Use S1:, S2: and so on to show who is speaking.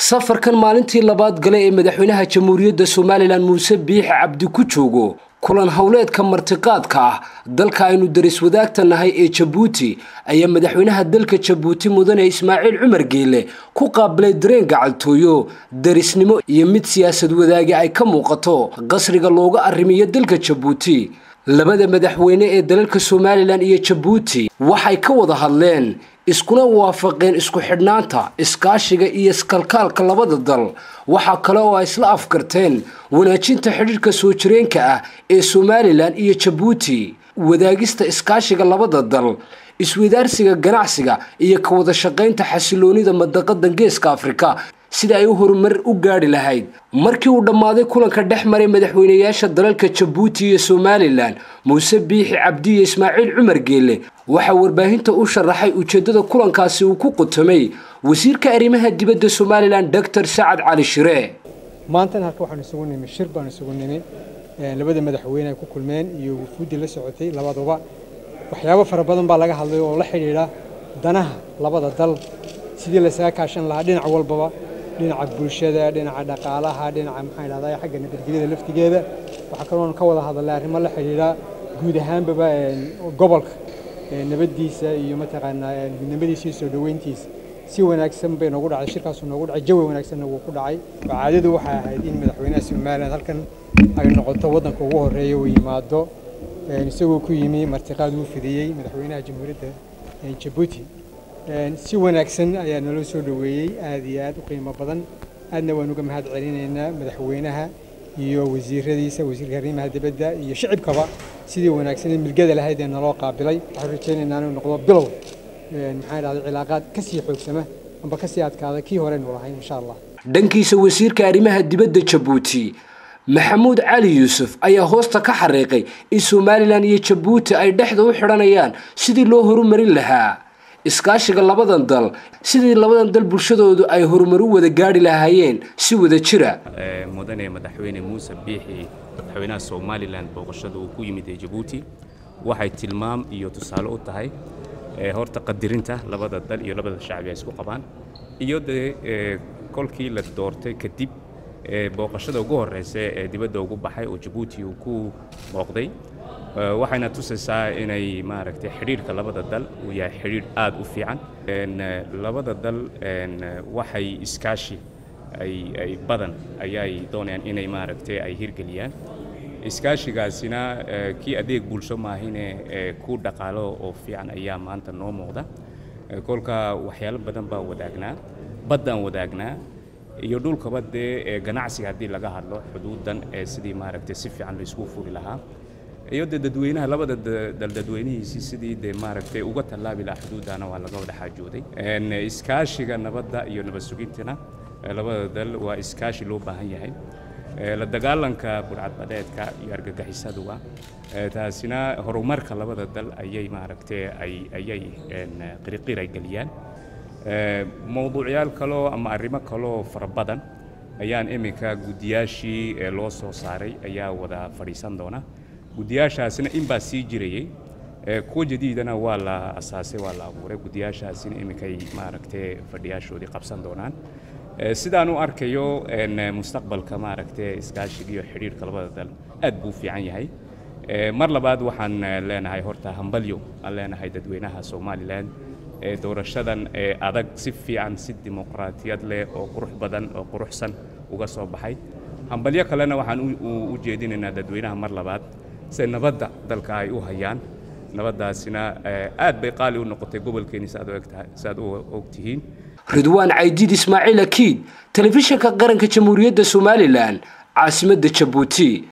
S1: safarkan maalintii labaad gale ee madaxweynaha jamhuuriyadda somalilan muuse biixi cabdi ku joogo kulan howleedka martiqaadka ah dalka aynu daris wadaagta nahay ee jabuuti ayaa madaxweynaha dalka jabuuti mudane ismaaciil cumar geele ku qaabilay dareen gacaltooyo darisnimo iyo mid siyaasad wadaagi ay ka muuqato qasriga looga arrimiyo dalka jabuuti labada madaxweyne ee dalalka somalilan iyo jabuuti waxay ka wada hadleen iskuna waafaqeen isku xidhnaanta iskaashiga iyo iskalkaalka labada dal waxaa kale oo ay isla afkarteen wanaajinta xidhiirhka soo jireenka ah ee somalilan iyo jabuuti wadaagista iskaashiga labada dal iswadaarsiga ganacsiga iyo ka wada shaqaynta xasiloonida madaqada geeska afrika sida ay u horumar u gaadhi lahayd markii uu dhammaaday kulanka dhex maray madaxweynayaasha dalalka jabuuti iyo somalilan muuse biixi cabdi iyo ismaaciil cumar geele waxaa warbaahinta u sharaxay ujeeddada kulankaasi uu ku qutamay wasiirka arrimaha dibadda somalilan doctor sacad cali shire
S2: maantan halka waxaanu isugu nimi shir baanu isugu nimi labada madaxweyne ay ku kulmeen iyo wufuuddii la socotay labaduba waxyaabo fara badan baa laga hadlay oo la xidhiidha danaha labada dal sidii laysaga kaashan lahaa dhinac walbaba dhinaca bulshada dhinaca dhaqaalaha dhinaca maxaan idhahdaa xagga nabadgelyada laftigeeda waxaa kaloon ka wada hadalnay arrimo la xidhiidha guud ahaanbaba gobolka nabaddiisa iyo mataqaanaa midnimadiisa iyo soo dhoweyntiisa si wanaagsan bay noogu dhacday shirkaasu noogu dhacay jawi wanaagsanna wuu ku dhacay caadadu waxay ahayd in madaxweynaha somalilan halkan ay noqoto waddanka ugu horreeya uu yimaado isagoo ku yimi martiqaad uu fidiyey madaxweynaha jamhuuriyadda jabuuti si wanaagsan ayaa naloo soo dhoweeyey aad iyo aad u qiimo badan aadna waan uga mahad celinaynaa madaxweynaha iyo wasiiradiisa wasiirka arrimaha dibadda iyo shicibkaba sidii wanaagsan ee milgada lahayd ee naloo qaabilay waxaan rajaynaynaa inuu noqdo bilow maxaan idhahday cilaaqaad ka sii xoogsama amba ka sii adkaada kii horeynu lahayn insha allah
S1: dhankiisa wasiirka arrimaha dibadda jabuuti maxamuud cali yuusuf ayaa hoosta ka xariiqay in somalilan iyo jabuuti ay dhexda u xidhanayaan sidii loo horumarin lahaa iskaashiga labadan dal sidii labadan dal bulshadoodu ay horumar u wada gaadhi lahaayeen si wada jira
S3: mudane madaxweyne muuse biixi madaxweynaha somalilan booqashada uu ku yimid ee jabuuti waxay tilmaam iyo tusaale u tahay horta qadirinta labada dal iyo labada shacbi ay isku qabaan iyo dee kolkii la doortay kadib booqashada ugu horeysa ee dibadda ugu baxay oo jabuuti uu ku booqday waxayna tusaysaa inay maaragtay xidhiidhka labada dal uu yahay xidhiidh aad u fiican labada dal waxay iskaashi ay badan ayay doonayaan inay maaragtay ay hirgeliyaan iskaashigaasina kii adeeg bulsho maahine ku dhaqaalo oo fiican ayaa maanta noo muuqda kolka waxyaalo badan baa wadaagnaa baddaan wadaagnaa iyo dhulkaba dee ganacsiga haddii laga hadlo xuduudan ee sidii maaragtay si fiican laysku furi lahaa iyo dee dadweynaha labada dal dadweynihiisii sidii dee maaragtay uga tallaabi lahaa xuduudana waa laga wada xaajooday iskaashiga nabadda iyo nabad sugintana labada dal waa iskaashi loo baahan yahay la dagaalanka burcadbadeedka iyo argagixisaduga taasina horumarka labada dal ayay maaragtay ayay qiriqir ay geliyaan mowduucyaal kaloo ama arrimo kaloo fara badan ayaan iminka guddiyaashii loo soo saaray ayaa wada fadhiisan doona guddiyaashaasina inbaa sii jirayey kuwa jadiidana waa la asaasay waa la abuuray guddiyaashaasina iminkay maaragtay fadhiyaashoodii qabsan doonaan sidaan u arkayo mustaqbalka maaragtay iskaashiga iyo xidhiirhka labada dal aad buu fiican yahay mar labaad waxaan leenahay horta hambalyo aan leenahay dadweynaha somalilan doorashadan adag si fiican si dimuqraatiyad leh oo qurux badan oo quruxsan uga soo baxay hambalyo kalena waxaan u jeedinaynaa dadweynaha mar labaad se nabadda dalka ay u hayaan nabaddaasina aad bay qaali u noqotay gobolkeeni saaad u og tihiin
S1: ridwaan caydiid ismaaciil akiid telefishinka qaranka jamhuuriyadda somalilan caasimadda jabuuti